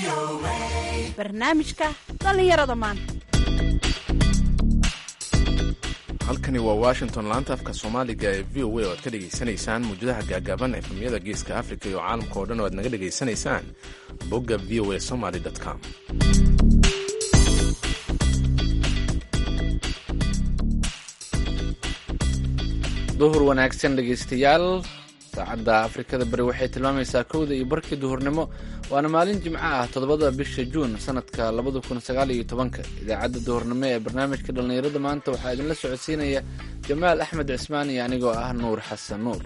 barnaamijka dhallinyarada maanta halkani waa washington laanta afka soomaaliga ee v o a oo aad ka dhegaysanaysaan muujadaha gaagaaban efemyada geeska africa iyo caalamka oo dhan oo aad naga dhegaysanaysaan bogga v o a somaly com duhur wanaagsan dhegaystayaal saacadda afrikada bari waxay tilmaamaysaa kowda iyo barkii duhurnimo waana maalin jimco ah toddobada bisha juun sanadka labada kun sagaal iyo tobanka idaacadda duhurnimo ee barnaamijka dhallinyarada maanta waxaa idinla socodsiinaya jamaal axmed cismaan iyo anigoo ah nuur xasan nuur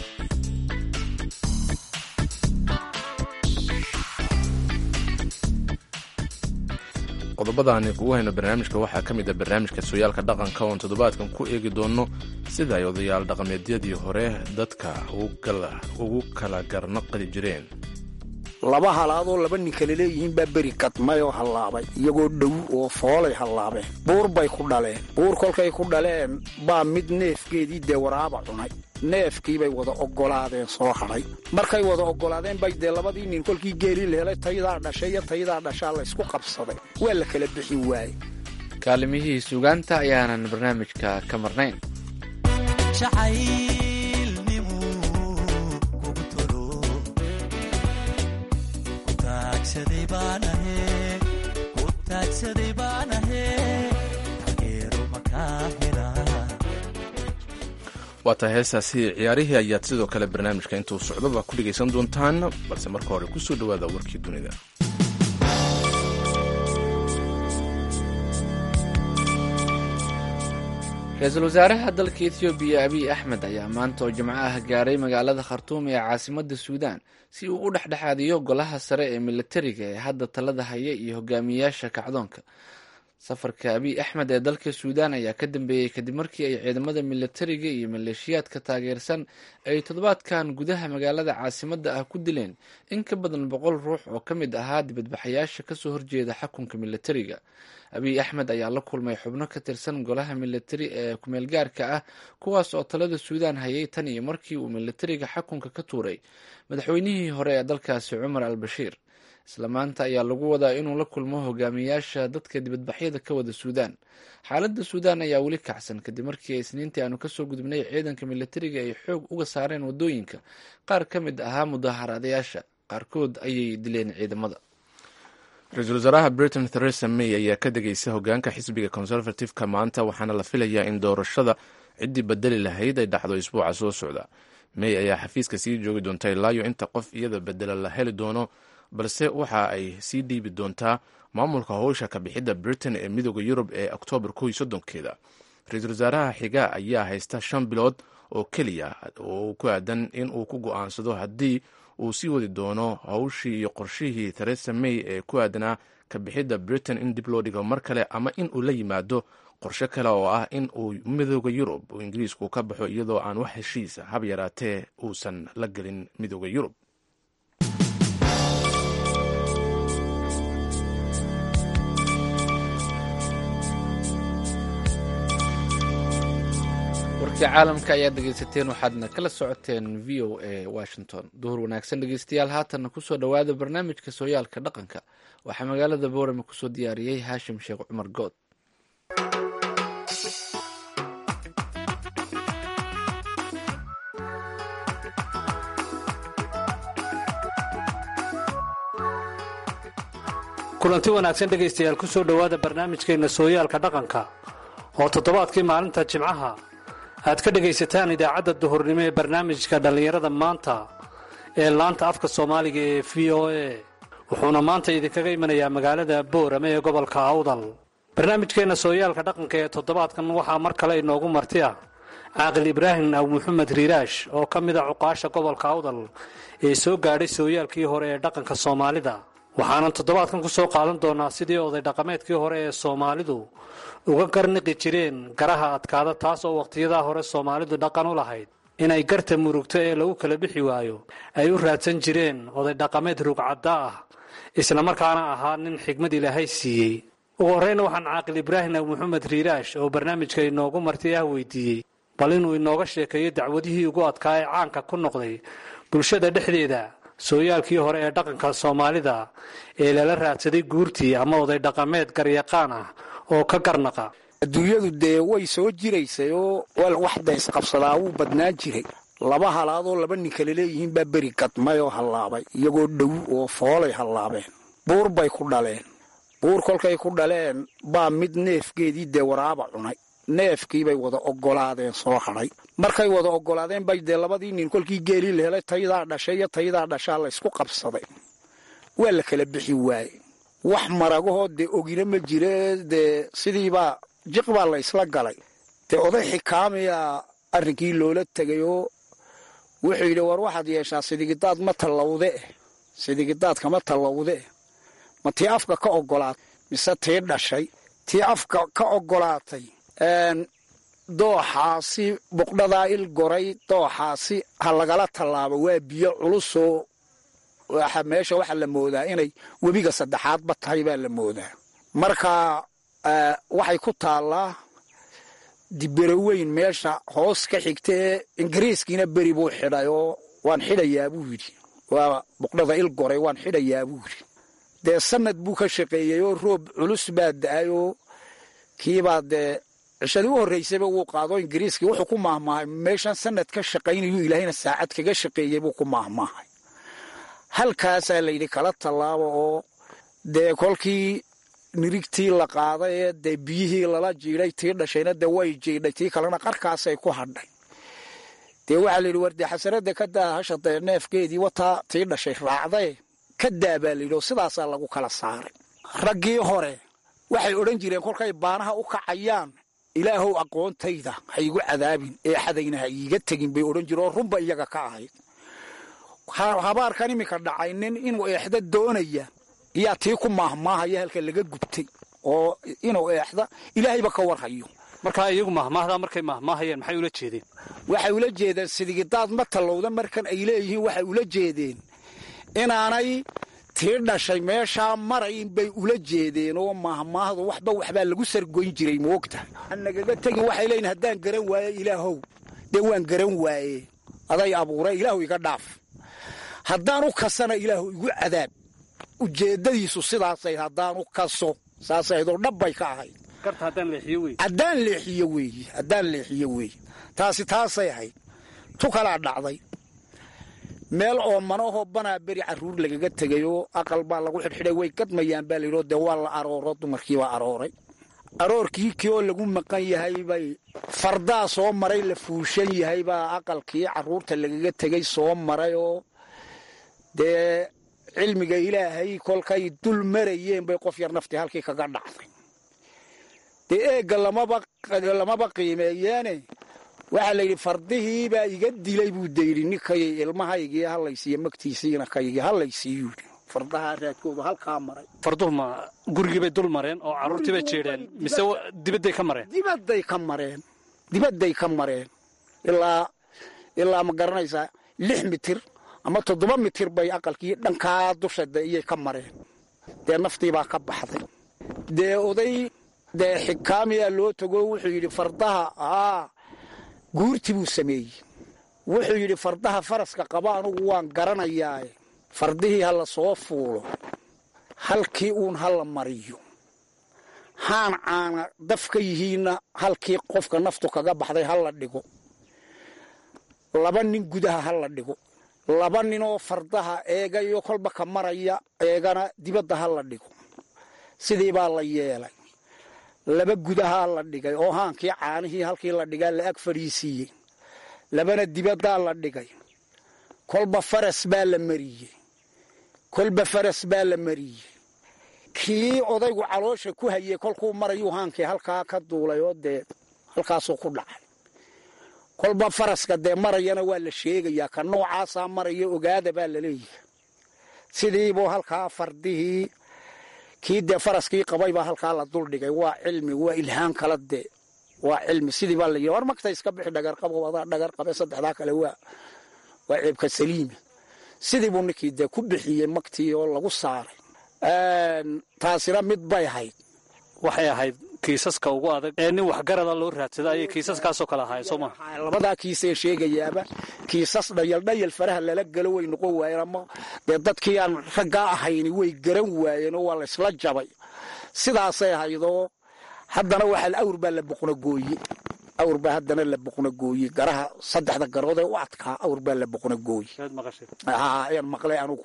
qodobadaani kugu hayno barnaamijka waxaa ka mid a barnaamijka sooyaalka dhaqanka oon toddobaadkan ku eegi doono sida ay odayaal dhaqameedyadii hore dadka ugu kala garnaqli jireen laba halaadoo laba nin kale leeyihiin baa beri kadmay oo hallaabay iyagoo dhow oo foolay hallaabeen buur bay ku dhaleen buur kolkay ku dhaleen baa mid neefgeedii dee waraaba cunay neefkiibay wada oggolaadeen soo hadhay markay wada oggolaadeen bay dee labadii nin kolkii geeli la helay tayadaa dhashay iyo tayadaa dhashaa laysku qabsaday waa la kala bixi waaye kaalimihii suugaanta ayaanan barnaamijka ka marnayn waa tahay heestaasi ciyaarihii ayaad sidoo kale barnaamijka intuu socdoba ku dhegaysan doontaan balse marka hore kusoo dhowaada warkii dunida ra-iisul wasaaraha dalka ethoobiya abiy axmed ayaa maanta oo jimco ah gaaray magaalada khartuum ee caasimadda suudaan si uu u dhexdhexaadiyo golaha sare ee militariga ee hadda talada haya iyo hogaamiyayaasha kacdoonka safarka abiy axmed ee dalka suudaan ayaa ka dambeeyey kadib markii ay ciidamada militariga iyo maleeshiyaadka taageersan ay toddobaadkan gudaha magaalada caasimadda ah ku dileen in ka badan boqol ruux oo ka mid ahaa dibadbaxayaasha kasoo horjeeda xakunka militariga abiy axmed ayaa la kulmay xubno ka tirsan golaha militari ee kumeelgaarka ah kuwaas oo talada suudaan hayay tan iyo markii uu militariga xakunka ka tuuray madaxweynihii hore ee dalkaasi cumar al bashiir isla maanta ayaa lagu wadaa inuu la kulmo hogaamiyayaasha dadka dibadbaxyada ka wada suudaan xaaladda suudaan ayaa weli kacsan kadib markii isniintii aanu kasoo gudubnay ciidanka militariga ay xoog uga saareen wadooyinka qaar ka mid ahaa mudaaharaadayaasha qaarkood ayay dileen ciidamada ra-iisul wasaaraha britain theresa may ayaa ka degaysa hogaanka xisbiga conservative-ka maanta waxaana la filayaa in doorashada ciddii bedeli lahayd ay dhacdo isbuuca soo socda may ayaa xafiiska sii joogi doonta ilaayo inta qof iyada bedela la heli doono balse waxa ay sii dhiibi doontaa maamulka howsha ka bixidda britain ee midooda yurub ee oktoobar kow iyo soddonkeeda ra-iisul wasaaraha xiga ayaa haysta shan bilood oo keliya oo ku aadan in uu ku go-aansado haddii uu sii wadi doono howshii iyo qorshihii theresa may ee ku aadanaa ka bixidda britain in dib loo dhigo mar kale ama in uu la yimaado qorshe kale oo ah in uu midooda yurub uu ingiriisku ka baxo iyadoo aan wax heshiisa hab yaraatee uusan la gelin midooda yurub warkii caalamka ayaad dhegaysateen waxaadna kala socoteen v o a washington duhur wanaagsan dhegaystayaal haatanna kusoo dhowaada barnaamijka sooyaalka dhaqanka waxaa magaalada boorame kusoo diyaariyey haashim sheekh cumar good kulanti wanaagsan dhegaystayaal ku soo dhowaada barnaamijkeenna sooyaalka dhaqanka oo toddobaadkii maalinta jimcaha aad ka dhegaysataan idaacadda duhurnimo ee barnaamijka dhallinyarada maanta ee laanta afka soomaaliga ee v o a wuxuuna maanta idinkaga imanayaa magaalada boorame ee gobolka awdal barnaamijkeenna sooyaalka dhaqanka ee toddobaadkan waxaa mar kale inoogu marti ah caaqil ibraahim aw maxamed riiraash oo ka mid a cuqaasha gobolka awdal ee soo gaadhay sooyaalkii hore ee dhaqanka soomaalida waxaanan toddobaadkan ku soo qaadan doonaa sidii oday dhaqameedkii hore ee soomaalidu uga garniqi jireen garaha adkaada taas oo wakhtiyadaa hore soomaalidu dhaqan u lahayd inay garta murugto ee lagu kala bixi waayo ay u raadsan jireen oday dhaqameed rugcadda ah islamarkaana ahaa nin xigmad ilaahay siiyey ugu horreyna waxaan caaqil ibraahim aw maxamed riiraash oo barnaamijka inoogu marti ah weydiiyey bal inuu inooga sheekeeyo dacwadihii ugu adkaa ee caanka ku noqday bulshada dhexdeeda sooyaalkii hore ee dhaqanka soomaalida ee lala raadsaday guurtii ama oday dhaqameed garyaqaan ah oo ka garnaqa adduunyadu dee way soo jiraysay oo wax daysqabsadaa wuu badnaan jiray laba halaadoo laba nin kale leeyihiin baa beri gadmay oo hallaabay iyagoo dhow oo foolay hallaabeen buur bay ku dhaleen buur kolkay ku dhaleen baa mid neefgeedii dee waraaba cunay neefkiibay wada oggolaadeen soo hadhay markay wada oggolaadeen bay dee labadii nin kolkii geelii la helay tayadaa dhashay iyo tayadaa dhashaa laysku qabsaday waa la kala bixi waaye wax maragahoo dee ogina ma jire dee sidiibaa jiq baa la ysla galay dee oday xikaamiyaa arrinkii loola tegay oo wuxuu yidhi war waxaad yeeshaa sidigidaad ma tallawde eh sidigidaadka ma tallawde eh ma tii afka ka oggolaatay mise tii dhashay tii afka ka oggolaatay dooxaasi buqdhadaa il goray dooxaasi ha lagala tallaabo waa biyo culusoo meesha waxaa la moodaa inay webiga saddexaadba tahay baa la moodaa marka waxay ku taallaa dibero weyn meesha hoos ka xigta ee ingiriiskiina beri buu xidhay oo waan xidhayaa buu yidhi waa buqdhada il goray waan xidhayaa buu yidhi dee sanad buu ka shaqeeyey oo roob culus baa da-ay oo kiibaa dee cishadii u horraysayba wuu qaado ingiriiskii wuxuu ku maahmaahay meeshan sanad ka shaqaynayuu ilaahayna saacad kaga shaqeeyey buu ku maahmaahay halkaasaa layidhi kala tallaabo oo dee kolkii nirigtii la qaaday ee dee biyihii lala jiidhay tii dhashayna dee way jiidhay tii kalena qarkaasay ku hadhay dee waxaa layidhi war dee xasanada ka daa hasha dee neefkeedii wataa tii dhashay raacdae ka daa baa layidhi oo sidaasaa lagu kala saaray raggii hore waxay odhan jireen kolkay baanaha u kacayaan ilaahow aqoontayda ha igu cadaabin ee xadayna ha iiga tegin bay odhan jireen oo runba iyaga ka ahayd habaarkan iminka dhacay nin inuu eexda doonaya iyaa tii ku maahmaahaya halka laga gubtay oo inuu eexda ilaahayba ka warhayo markaa iyagu mahmaahdaa markay mahmaahayeen maxay ula jeedeen waxay ula jeedeen sidigidaad ma tallowda markan ay leeyihiin waxay ula jeedeen inaanay tii dhashay meeshaa marayn bay ula jeedeen oo mahmaahdu waxba waxbaa lagu sargoyn jiray moogta nagaga tegin waxay leeyihin haddaan garan waaye ilaahow dee waan garan waaye aday abuure ilaahu iga dhaaf haddaan u kasana ilaahu igu cadaab ujeeddadiisu sidaasay haddaan u kaso saasaydoo dhabbay ka ahayd haddaan leexiyo weeye haddaan leexiyo weeye taasi taasay ahayd tu kalaa dhacday meel oo manahoo banaa beri carruur lagaga tegay oo aqal baa lagu xidhxidhay way gadmayaan baa layidhio dee waa la arooro dumarkiibaa arooray aroorkii kii oo lagu maqan yahay bay fardaa soo maray la fuushan yahay baa aqalkii carruurta lagaga tegay soo maray oo dee cilmiga ilaahay kolkay dul marayeen bay qof yar naftii halkii kaga dhacday dee eegga lamaba qiimeeyeene waxaa la yidhi fardihii baa iga dilay buu dayidhi ninkay ilmahaygii hallaysiiyo magtiisiina kaygii hallaysiiyuu fardahaa raadkoodu halkaa maray farduhu ma gurigiibay dul mareen oo carruurtii bay jeedheen mise dibadday ka mareen dibadday ka mareen dibadday ka mareen ilaa ilaa ma garanaysaa lix mitir ama toddoba mitir bay aqalkii dhankaa dusha de iyay ka mareen dee naftiibaa ka baxday dee oday dee xikaamiyaa loo tago wuxuu yidhi fardaha aa guurti buu sameeyey wuxuu yidhi fardaha faraska qaba anugu waan garanayaae fardihii ha la soo fuulo halkii uun ha la mariyo haan caana daf ka yihiinna halkii qofka naftu kaga baxday ha la dhigo laba nin gudaha ha la dhigo laba ninoo fardaha eegayo kolba ka maraya eegana dibadda ha la dhigo sidii baa la yeelay laba gudahaa la dhigay oo haankii caanihii halkii la dhigaa la ag fadhiisiiyey labana dibaddaa la dhigay kolba faras baa la mariyey kolba faras baa la mariyey kii odaygu caloosha ku hayey kolkuu marayuu haankii halkaa ka duulay oo dee halkaasuu ku dhacay kolba faraska dee marayana waa la sheegayaa ka noocaasaa maraya ogaada baa la leeyahay sidiibuu halkaa fardihii kii dee faraskii qabay baa halkaa la duldhigay waa cilmi waa ilhaan kala dee waa cilmi sidii baa layidhi war magta iska bixi dhagarqabo adaa dhagar qabe saddexdaa kale waa waa ceebka saliimi sidii buu ninkii dee ku bixiyey magtii oo lagu saaray taasina mid bay ahayd waxay ahayd kiisaska ugu adag ee nin waxgarada loo raadsada ayay kiisaskaasoo kale ahaayeen soo maa labadaa kiisee sheegayaaba kiisas dhayaldhayal faraha lala galo way noqon waayeen ama dee dadkii aan raggaa ahayni way garan waayeen oo waa laysla jabay sidaasay ahaydoo haddana waxaa awr baa la boqnagooye awr baa haddana la boqnagooye garaha saddexda garood ee u adkaa awr baa la boqnagooye ayaan maqlay anugu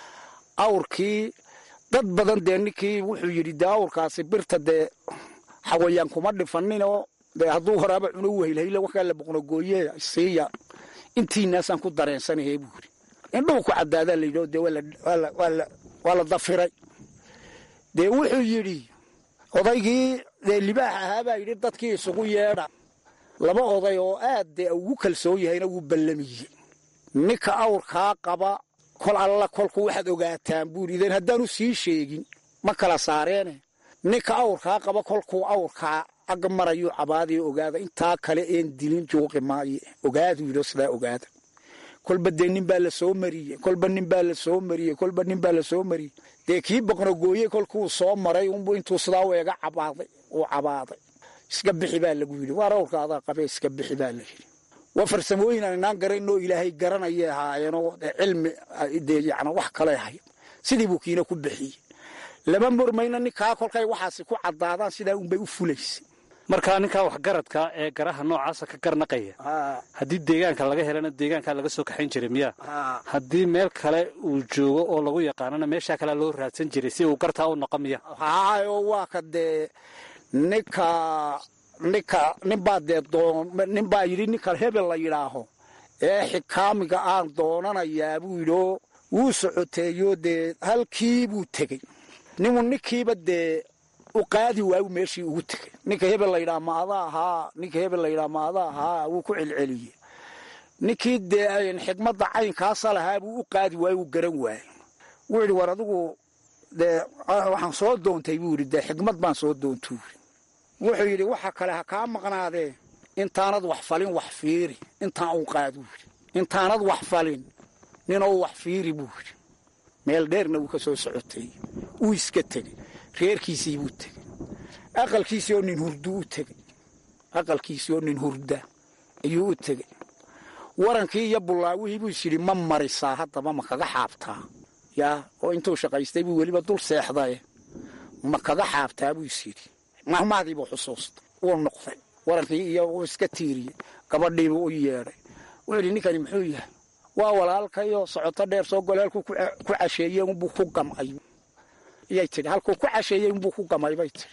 awrkii dad badan dee ninkii wuxuu yidhi dee awrkaasi birta dee xawayaan kuma dhifaninoo dee hadduu horaaba cuno weylhayla wakaa la boqnagooye siiya intiinaasaan ku dareensanahe buu yidhi indhuhu ku cadaadaa layidhi dee waa la dafiray dee wuxuu yidhi odaygii dee libaax ahaabaa yidhi dadkii isugu yeedha laba oday oo aad dee ugu kalsoon yahayna wuu ballamiyey ninka awrkaa qaba kol alla kolku waxaad ogaataan buuri ideen haddaanu sii sheegin ma kala saareene ninka awrkaa qaba kolkuu awrkaa agga marayuu cabaadiyo ogaada intaa kale een dilin juuqi maaye ogaadu yidho sidaa ogaada kolba dee nin baa la soo mariyey kolba nin baa la soo mariyey kolba nin baa la soo mariyey dee kii boqnagooye kolkuu soo maray unbu intuu sidaa u eega cabaaday uu cabaaday iska bixi baa lagu yidhi waar awrka adaa qabee iska bixi baa la yidhi waa farsamooyin aan inaan garanoo ilaahay garanayay ahaayeenoo cilmi dee yacni wax kale ahayd sidii buu kiina ku bixiyey lama murmayna ninkaa kolkay waxaasi ku caddaadaan sidaa unbay u fulaysay markaa ninkaa waxgaradka ee garaha noocaasa ka garnaqaya haddii deegaanka laga helana deegaankaa laga soo kaxayn jiray miya haddii meel kale uu joogo oo lagu yaqaanana meeshaa kalea loo raadsan jiray si uu gartaa u noqo miya haayo waa ka dee ninka ninka ninbaa dee ninbaa yidhi ninka hebel la yidhaaho ee xikaamiga aan doonanayaa buu yidhio wuu socoteeyo dee halkii buu tegey ninuu ninkiiba dee u qaadi waayu meeshii ugu tegey ninka hebel layidhaha ma ada ahaa ninka hebel layidhaha ma ada ahaa wuu ku celceliyey ninkii dee xikmadda caynkaasa lahaa buu u qaadi waayo wuu garan waayey wuu yidhi war adigu dee waxaan soo doontay buu yidhi dee xikmad baan soo doontuu yidhi wuxuu yidhi waxa kale ha kaa maqnaadee intaanad wax falin wax fiiri intaan uu qaaduu yidhi intaanad wax falin ninoo wax fiiri buu yidhi meel dheerna wuu ka soo socotay wuu iska tegey reerkiisii buu tegey aqalkiisii oo nin hurdu u tegey aqalkiisii oo nin hurda ayuu u tegey warankii iyo bullaawihii buu is yidhi ma marisaa haddaba ma kaga xaabtaa yaa oo intuu shaqaystay buu weliba dul seexdaye ma kaga xaabtaa buu is yidhi mahmaadiibuu xusuustay wuu noqday warankii iyo uu iska tiiriyey gabadhiibuu u yeedhay wuxuu yidhi ninkani muxuu yahay waa walaalkayoo socoto dheer soo gole halkuu ku casheeyey unbuu ku gamay iyay tidhi halkuu ku casheeyey unbuu ku gamay bay tidhi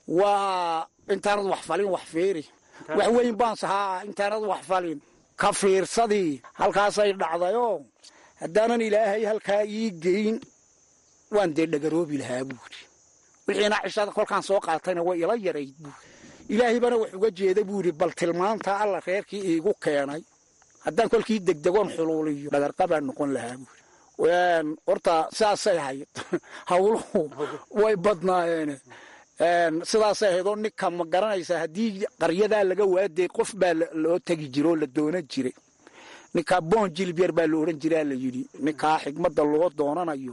waa intaanad wax falin wax fiiri wax weyn baan sahaa intaanad wax falin ka fiirsadii halkaasay dhacdayoo haddaanan ilaahay halkaa ii geyn waan dee dhagaroobi lahaa buuri wixiina cishada kolkaan soo qaatayna way ila yarayd buuri ilaahay bana wax uga jeeda buuri bal tilmaanta alla reerkii iigu keenay haddaan kolkii degdegoon xuluuliyo dhagarqabaan noqon lahaa buuri horta sidaasay ahayd hawluhu way badnaayeene sidaasay ahayd oo ninka ma garanaysaa haddii qaryadaa laga waaday qof baa loo tegi jira oo la doonan jiray ninkaa boon jilib yar baa la odhan jiraa la yidhi ninkaa xigmadda loo doonanayo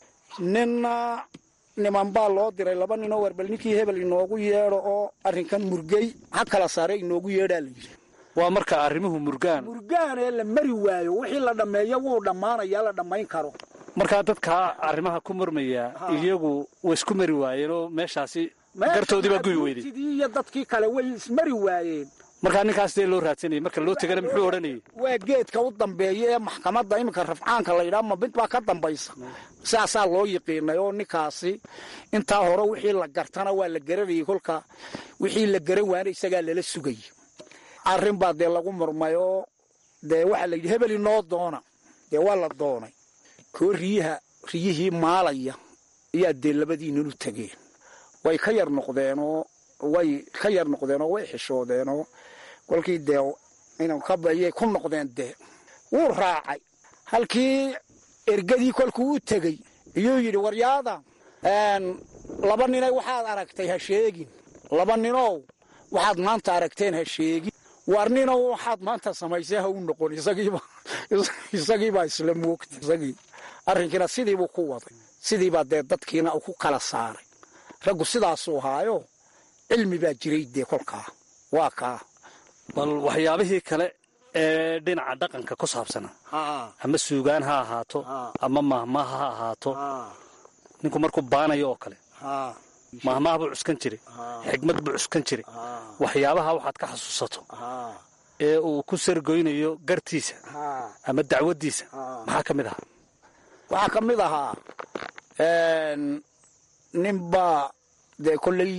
ninna niman baa loo diray laba ninoo warbal ninkii hebel inoogu yeedho oo arrinkan murgey ha kala saare inoogu yeedhaa la yidhi waa marka arrimuhu murgaan murgaanee la mari waayo wixii la dhammeeyo wuu dhammaanayaa la dhammayn karo markaa dadkaa arrimaha ku murmaya iyagu way isku mari waayeen oo meeshaasi gartoodii baa guyi weyday sidii iyo dadkii kale way ismari waayeen markaa ninkaas dee loo raadsanayay marka loo tegana muxuu odhanayay waa geedka u dambeeya ee maxkamadda iminka rafcaanka la yidhaha ma mid baa ka dambaysa sidaasaa loo yiqiinay oo ninkaasi intaa hore wixii la gartana waa la garanayay kolka wixii la garan waana isagaa lala sugayay arrin baa dee lagu murmay oo dee waxaa la yidhi hebel inoo doona dee waa la doonay koo riyaha riyihii maalaya ayaa dee labadiinan u tegeen way ka yar noqdeenoo way ka yar noqdeenoo way xishoodeenoo kolkii dee inayay ku noqdeen dee wuu raacay halkii ergadii kolkuu u tegey iyuu yidhi waryaada laba ninay waxaad aragtay ha sheegin laba ninow waxaad maanta aragteen ha sheegin war ninow waxaad maanta samaysay ha u noqon isagiibaa isla moogtay isagii arrinkiina sidiibuu ku waday sidiibaa dee dadkiina ku kala saaray raggu sidaasuu ahaayo cilmi baa jiray dee kolkaa waa kaa bal waxyaabihii kale ee dhinaca dhaqanka ku saabsana ama suugaan ha ahaato ama mahmaha ha ahaato ninku markuu baanayo oo kale mahmaha buu cuskan jiray xigmad buu cuskan jiray waxyaabaha waxaad ka xasuusato ee uu ku sargoynayo gartiisa ama dacwaddiisa maxaa ka mid ahaa waxaa ka mid ahaa ninbaa dee kolley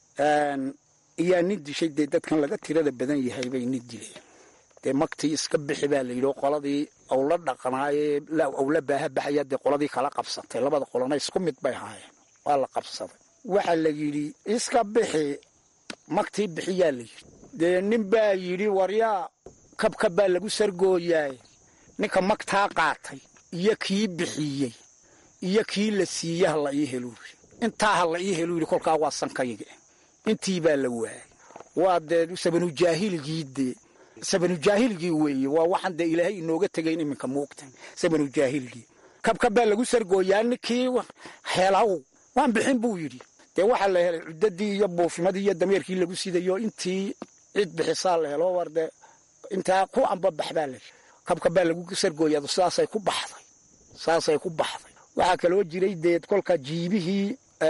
iyaa nin dishay dee dadkan laga tirada badan yahay bay nin dileen dee magtii iska bixi baa la yidhi oo qoladii awla dhaqnaayee awla baaha baxaya dee qoladii kala qabsatay labada qolona isku mid bay ahaayeen waa la qabsaday waxaa la yidhi iska bixi magtii bixiyaa la yidhi dee nin baa yidhi waryaa kabka baa lagu sargooyaay ninka magtaa qaatay iyo kii bixiyey iyo kii la siiye ha la ii helu yidhi intaa ha la ii helu yidhi kolkaa waa sankayga intii baa la waayay waa dee sabanujaahiligii dee sabanujaahiligii weeye waa waxaan dee ilaahay inooga tegayn iminka muugta sabanujaahiligii kabka baa lagu sargooyaa ninkii helaw waan bixin buu yidhi dee waxaa la helay cuddadii iyo buufimadii iyo dameerkii lagu sidayo intii cid bixisaa la helo war dee intaa ku ambabax baa la kabka baa lagu sargooyaa sidaasay ku baxday saasay ku baxday waxaa kaloo jiray dee kolka jiibihii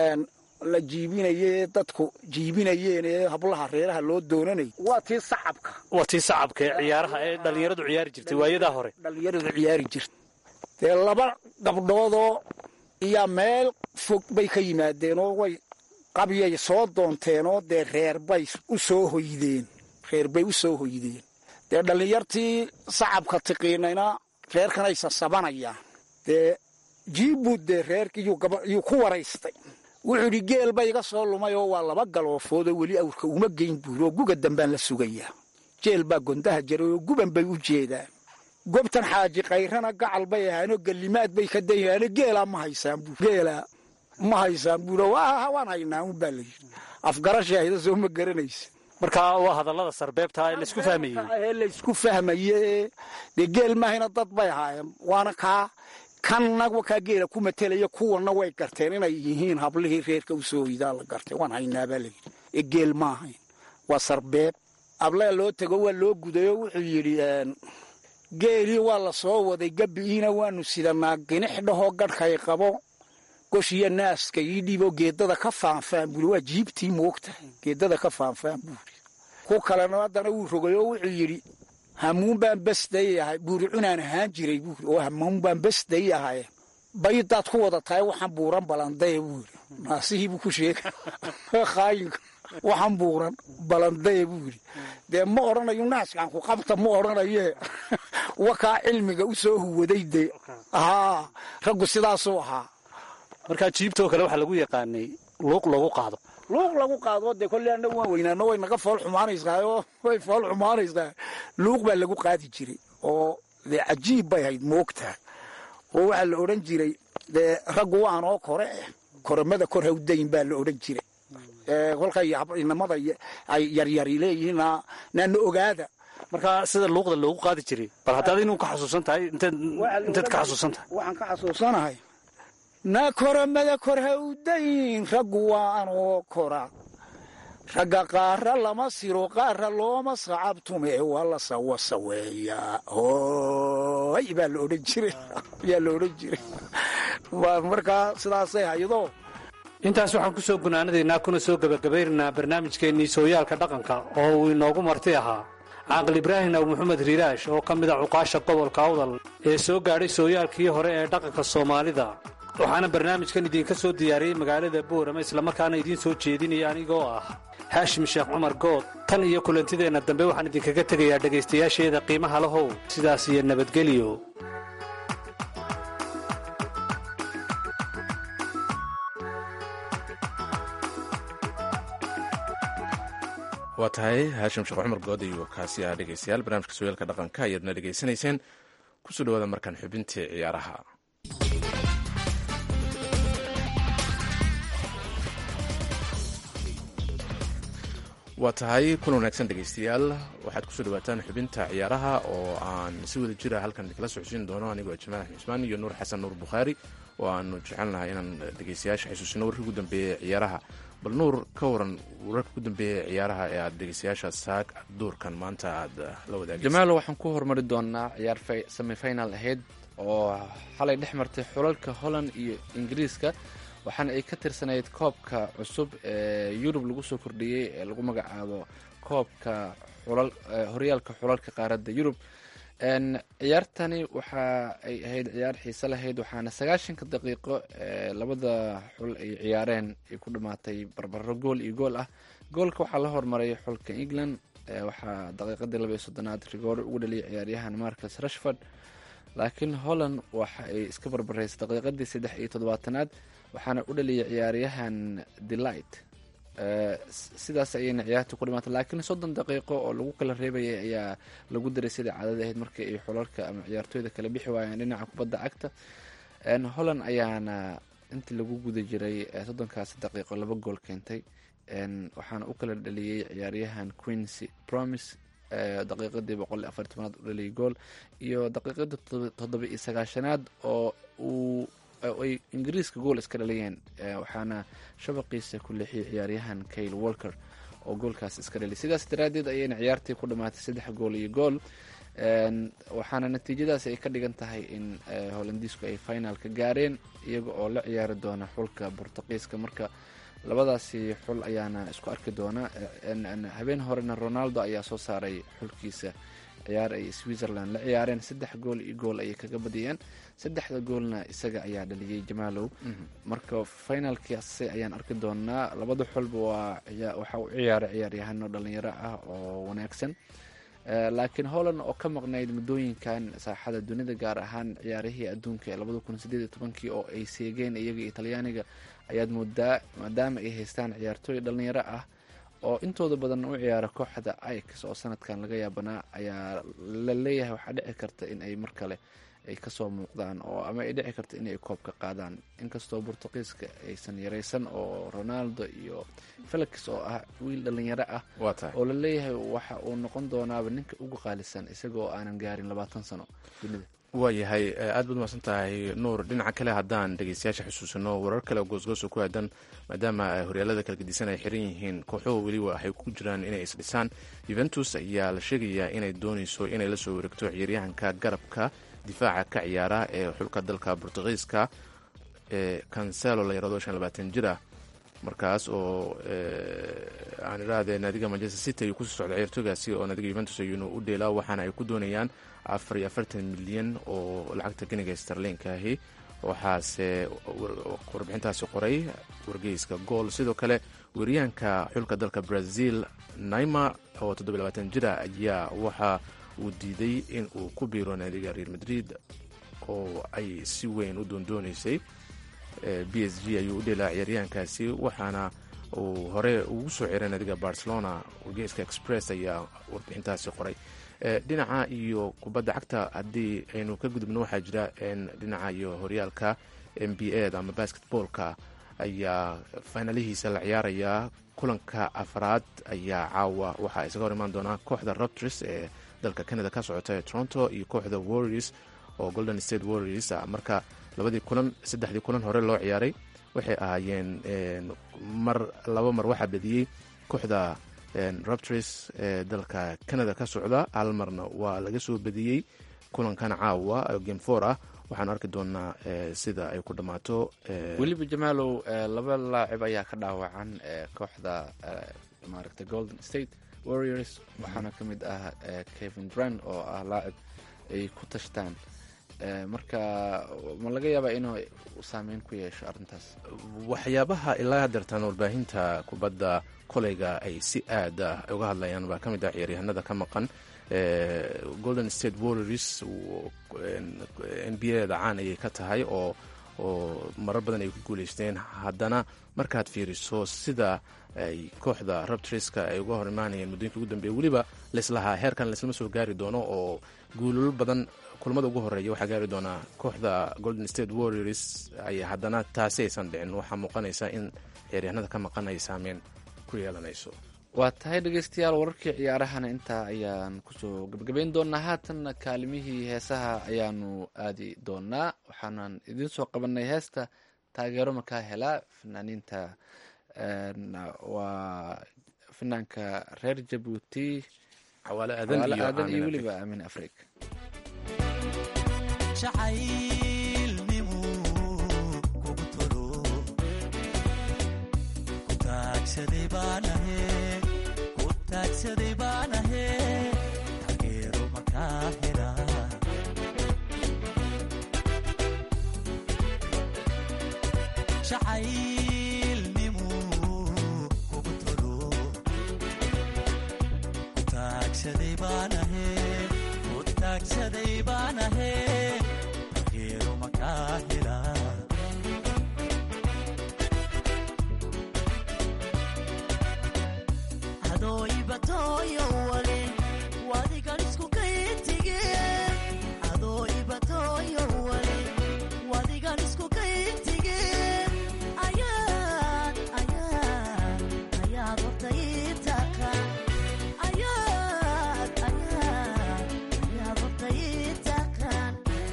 la jiibinaye dadku jiibinayeen ee hablaha reeraha loo doonanay waa tii sacabka waa tii sacabka ee ciyaaraha ee dhallinyaradu ciyaari jirtay waayadaa hore dhallinyaradu ciyaari jirta dee laba gabdhoodoo iyaa meel fog bay ka yimaadeenoo way qabyay soo doonteenoo dee reer bay u soo hoydeen reer bay u soo hoydeen dee dhallinyartii sacabka tiqiinayna reerkanay sasabanayaan dee jiibbuud dee reerkiyuu ku waraystay wuxuu idhi geel ba iga soo lumay oo waa laba galoofoodoo weli awrka uma geyn buuri oo guga dambaan la sugayaa jeel baa gondaha jaray oo guban bay u jeedaan gobtan xaaji kayrana gacal bay ahaanoo gallimaad bay ka dayahaano geelaa ma haysaan buur geelaa ma haysaan buur waan haynaa un baa la yidhi afgarashaahida soo ma garanaysa marka waa hadallada sarbeebta ee laysku fahmayey ee laysku fahmaye dee geel maahayna dad bay ahaayeen waana kaa kanna kaa geela ku matelaya kuwanna way garteen inay yihiin hablihii reerka u soo hoydaa la gartay waan haynaabaa la yidhi ee geel ma ahayn waa sarbeeb ablaa loo tego waa loo gudayoo wuxuu yidhi geelii waa la soo waday gabi'iina waanu sidanaa ginix dhahoo gadhkay qabo goshiyo naaska ii dhiiboo geedada ka faanfaan buuri waa jiibtii moogtahay geedada ka faanfaan buuri ku kalena haddana wuu rogay oo wuxuu yidhi hamuun baan besday ahay buuri cunaan ahaan jiray buuri oo hamuun baan besday ahay baydaad ku wada tahay waxaan buuran balandaye buuri naasihii buu ku sheega khaayinka waxaan buuran balandaye buu yidhi dee ma odhanayo naaskaan ku qabta ma odhanaye wakaa cilmiga u soo huwaday dee haa raggu sidaasuu ahaa markaa jiibtoo kale waxaa lagu yaqaanay luuq lagu qaado luuq lagu qaado dee kolley annagu waan weynaano way naga fool xumaanaysaayoo way fool xumaanaysaa luuq baa lagu qaadi jiray oo dee cajiib bay hayd moogtahay oo waxaa la odhan jiray dee raggu waanoo kore eh koromada kor hawdayn baa la odhan jiray kolkay inamada ay yaryari leeyihiin naana ogaada markaa sida luuqda loogu qaadi jiray bal haddaad inuu ka xasuusan tahay inteed ka xasuusan tahay waxaan ka xasuusanahay na koromada kor hawdayn raggu waanoo kora ragga qaara lama siro qaara looma sacabtume waa la sawasaweeyaa hooy baa la odhan jiray yaa la odhan jiray markaa sidaasay haydo intaas waxaan ku soo gunaanadaynaa kuna soo gebagabaynaynaa barnaamijkeennii sooyaalka dhaqanka oo uu inoogu marti ahaa caaqil ibraahim aw maxamed riiraash oo ka mid a cuqaasha gobolka awdal ee soo gaadhay sooyaalkii hore ee dhaqanka soomaalida waxaana barnaamijkan idinka soo diyaariyey magaalada boorama islamarkaana idiin soo jeedinaya anigoo ah haashim sheekh cumar good tan iyo kulantideenna dambe waxaan idinkaga tegayaa dhegaystayaasheeda qiimaha lahow sidaas iyo nabadgelyo waa tahay haashim sheekh cumar good iyo kaasi ah dhegeystayaal barnaamijka sooyaalka dhaqanka ayaadna dhegaysanayseen kusoo dhawaada markaan xubintii ciyaaraha waa tahay kulan wanaagsan dhegeystayaal waxaad kusoo dhawaataan xubinta ciyaaraha oo aan si wada jira halkan idinkala socodsiin doono anigoo jamaal axmed cusmaan iyo nuur xasan nuur bukhaari oo aanu jecelnahay inaan dhegeystayaasha xasuusino warkii ugu dambeeyey ciyaaraha bal nuur ka waran wararka ku dambeeya ciyaaraha ee aada dhegeystayaasha saag duurkan maanta aada la wadaagaysa jamaalo waxaan ku hormari doonaa ciyaar semifinal ahayd oo xalay dhex martay xulalka holland iyo ingiriiska waxaana ay ka tirsanayd koobka cusub ee yurub lagu soo kordhiyey ee lagu magacaabo koobka horyaalka xulalka qaaradda yurub ciyaartani waxa ay ahayd ciyaar xiise lahayd waxaana sagaashanka daqiiqo labada xul ay ciyaareen ay ku dhamaatay barbaro gool iyo gool ah goolka waxaa la hormaray xulka england waxaa daqiiqadii laba iyo soddonaad rigoore ugu dhaliyay ciyaaryahan marcus rashford laakiin holland waxa ay iska barbaraysay daqiiqadii saddex iyo toddobaatanaad waxaana u dhaliyay ciyaaryahan delight sidaas ayayna ciyaarta ku dhimaatay laakiin soddon daqiiqo oo lagu kala reebayay ayaa lagu daray sidai caadada ahayd markii ay xulalka ama ciyaartooyda kala bixi waayeen dhinaca kubadda cagta holland ayaana intii lagu guda jiray soddonkaasi daqiiqo laba gool keentay waxaana u kala dhaliyey ciyaaryahan queensy promise daqiiqadii boqol iyo afar tobanaad u dhaliyay gool iyo daqiiqadii toddoba iyo sagaashanaad oo uu ay ingiriiska gool iska dhaliyeen waxaana shabaqiisa ku leexiyay ciyaaryahan kayle walker oo goolkaas iska dhaliyay sidaas daraadeed ayayna ciyaartii ku dhamaatay saddex gool iyo gool waxaana natiijadaas ay ka dhigan tahay in holandiisku ay finalka gaareen iyaga oo la ciyaari doona xulka bortuqiiska marka labadaasi xul ayaana isku arki doona habeen horena ronaldo ayaa soo saaray xulkiisa ciyaar ay switzerland la ciyaareen saddex gool iyo gool ayay kaga badiyeen saddexda goolna isaga ayaa dhaliyey jamaalow marka finalkaasi ayaan arki doonaa labada xulba waa waxa u ciyaaray ciyaaryahano dhalinyaro ah oo wanaagsan laakiin holland oo ka maqnayd muddooyinkan saaxada dunida gaar ahaan ciyaarihii adduunka ee labada kun sideed iyo tobankii oo ay seegeen iyaga iyo talyaaniga ayaad moodaa maadaama ay haystaan ciyaartooy dhalinyaro ah oo intooda badan u ciyaara kooxda ix oo sanadkan laga yaabanaa ayaa la leeyahay waxaa dhici karta in ay mar kale ay kasoo muuqdaan oo ama ay dhici karta inay koobka qaadaan inkastoo bortuqiiska aysan yaraysan oo ronaldo iyo felix oo ah wiil dhalinyaro ah waa tahay oo la leeyahay waxa uu noqon doonaaba ninka ugu qaalisan isagoo aanan gaarin labaatan sano dunida waayahay aad baad umaqsan tahay nuur dhinaca kale haddaan dhegeystayaasha xusuusano warar kale oo goosgoosa ku aadan maadaama horyaalada kala gedisan ay xiran yihiin kooxuhu weliba waxay ku jiraan inay isdhisaan yuventus ayaa la sheegayaa inay dooneyso inay la soo wareegto ciyaaryahanka garabka difaaca ka ciyaara ee xulka dalka bortugiiska ee cancelo la yarado shan labaatan jir ah markaas oo aan idhaahdee naadiga manchester city ayuu kusoo socda ciyaartooygaasi oo naadiga yuventus ayuuna u dheelaa waxaana ay ku doonayaan afar iyo afartan milyan oo lacagta ganiga starlinka ahi waxaase warbixintaasi qoray wargeyska gool sidoo kale weeryahanka xulka dalka brazil naima oo toddobiy labaatan jira ayaa waxa uu diiday in uu ku biiro naadiga real madrid oo ay si weyn u doondooneysay b s g ayuu u dheelaa ciyaaryahankaasi waxaana uu hore ugu soo ciray naadiga barcelona wargeyska express ayaa warbixintaasi qoray dhinaca iyo kubadda cagta haddii aynu ka gudubno waxaa jira dhinaca iyo horyaalka n b a da ama basketballka ayaa faynalihiisa la ciyaarayaa kulanka afraad ayaa caawa waxaa isaga hor imaan doonaa kooxda raptors ee dalka canada ka socota ee toronto iyo kooxda warriors oo golden state warriors marka labadii kulan saddexdii kulan hore loo ciyaaray waxay ahaayeen mar laba mar waxaa badiyey kooxda raptors ee dalka canada ka socda hal marna waa laga soo badiyey kulankan caawa game for ah waxaan arki doonaa sida ay ku dhammaato weliba jamaalow laba laacib ayaa ka dhaawacan kooxda maaragtay golden state warriors waxaana ka mid ah kevin dran oo ah laacib ay ku tashtaan marka ma laga yaabaa inuu saameyn ku yeesho arrintaas waxyaabaha ilaa hadeertaan warbaahinta kubadda koleyga ay si aad ah uga hadlayaan baa ka mid ah ciyaaryahanada ka maqan golden state warriors n b a da caan ayay ka tahay oo oo marar badan ay ku guuleysteen haddana markaad fiiriso sida ay kooxda rabtriska ay uga hor imaanayeen muddooyinka ugu dambeeya weliba laislahaa heerkan laislama soo gaari doono oo guulolo badan kulamada ugu horeeya waxaa gaari doonaa kooxda golden state warriors ay haddana taasi aysan dhicin waxaa muuqanaysa in ciyaaryahanada ka maqan ay saameyn ku yeelanayso waa tahay dhegeystayaal wararkii ciyaarahana intaa ayaan kusoo gebagabeyn doonaa haatanna kaalimihii heesaha ayaanu aadi doonaa waxaanan idiin soo qabanay heesta taageero makaa helaa fanaaniinta waa finaanka reer jabuuti xawaale aadan xawaale iyo aadan iyo Aamin weliba aamin afrika jacaylnimu kugu tolo ku taagsaday baanahe ku taagsaday baanahe taageero makaa hela jacaylnimu kugu tolo ku taagsaday baanahe ku taagsaday baanahe taageero makaa hela adooibatoyo wale wadigan isku kaytige adooibatoyo wale wadigan isku kaytige ayaad ayaad ayaad horta ii taqa ayaad ayaad ayaad horta ii taqaan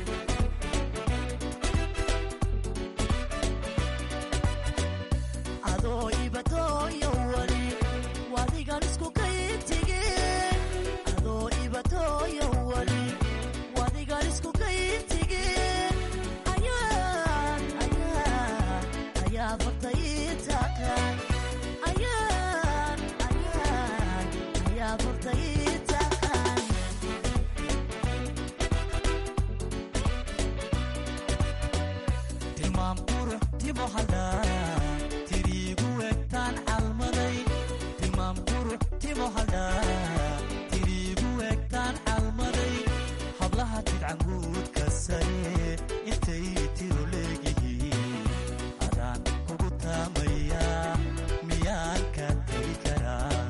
adoo ibatooyo wali wadigan isku kaytige adoo ibatooyo wali wadigan isku kaytige ayaad ayaad ayaad horta ii taqaan ayaad ayaad ayaad horta ii taqaan tilmaam qurux timo hadhaa tiriigu egtaan calmaday tilmaam qurux timo hadhaa tiriigu egtaan calmaday hablaha tidcanguudka sare intay tiro leegihiin adaan kugu taamayaa miyaan ka tegi karaa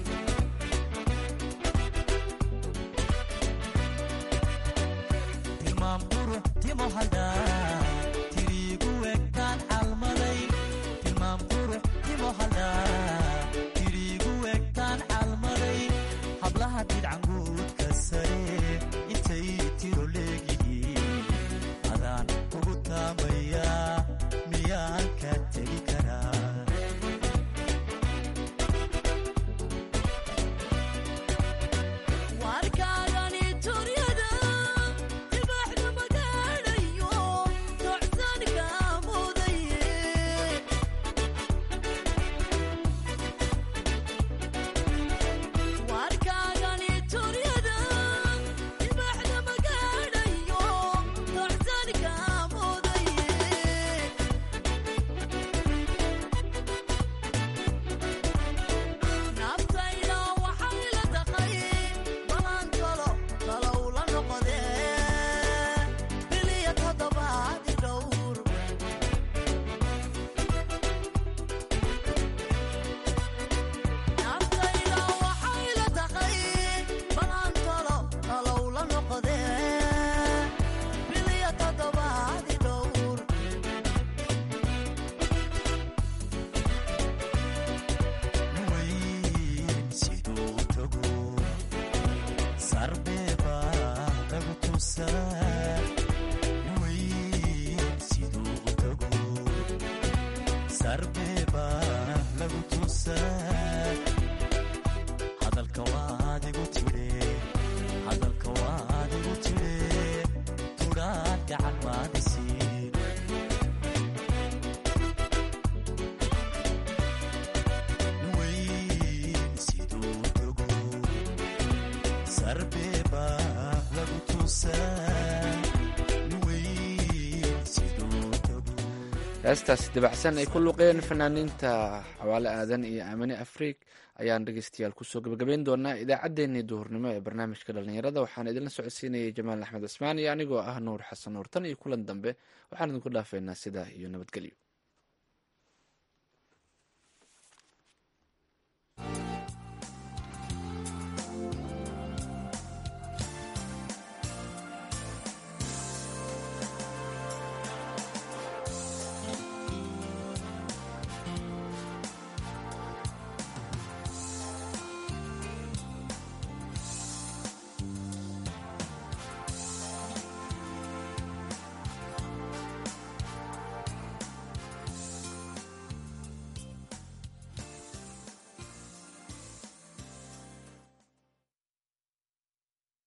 tilmaam qurux timo hadhaa tiriigu egtaan calmaday tilmaam qurux timo hadhaa tiriigu egtaan calmaday hablaha tidcanguudka sare intay tiro leegihiin adaan kugu taamayaa miyaan ka tegi karaa warkaagani turyada dibaxda magaadhayo docsanka mudaye warkaagani turyada dibaxda magaadhayo docsanka mudaye naftayda waxay la taqay balan kalo kalow la noqdee biliya toddobaadi dhowr naftayda waxay la taqay balan kalo kalow la noqdee biliya toddobaadi dhowr weyn siduu tago sarbeeba lagu tusaa weyn siduu tago sarbeeba lagu tusaa hadalka waad igu tidhe hadalka waad igu tidhe tudhaad gacan maadisiin weyn siduu tago sarbeeba lagu tusaa weyn siduu tago heestaasi dabacsan ay ku luqeen fanaaniinta xawaale aadan iyo aamine afriik ayaan dhegeystayaal kusoo gabagabeyn doonaa idaacaddeenii duhurnimo ee barnaamijka dhallinyarada waxaan idinla socodsiinayay jamaal axmed cismaan iyo anigoo ah nuur xasan nuur tan iyo kulan dambe waxaan idinku dhaafeynaa sidaa iyo nabadgelyo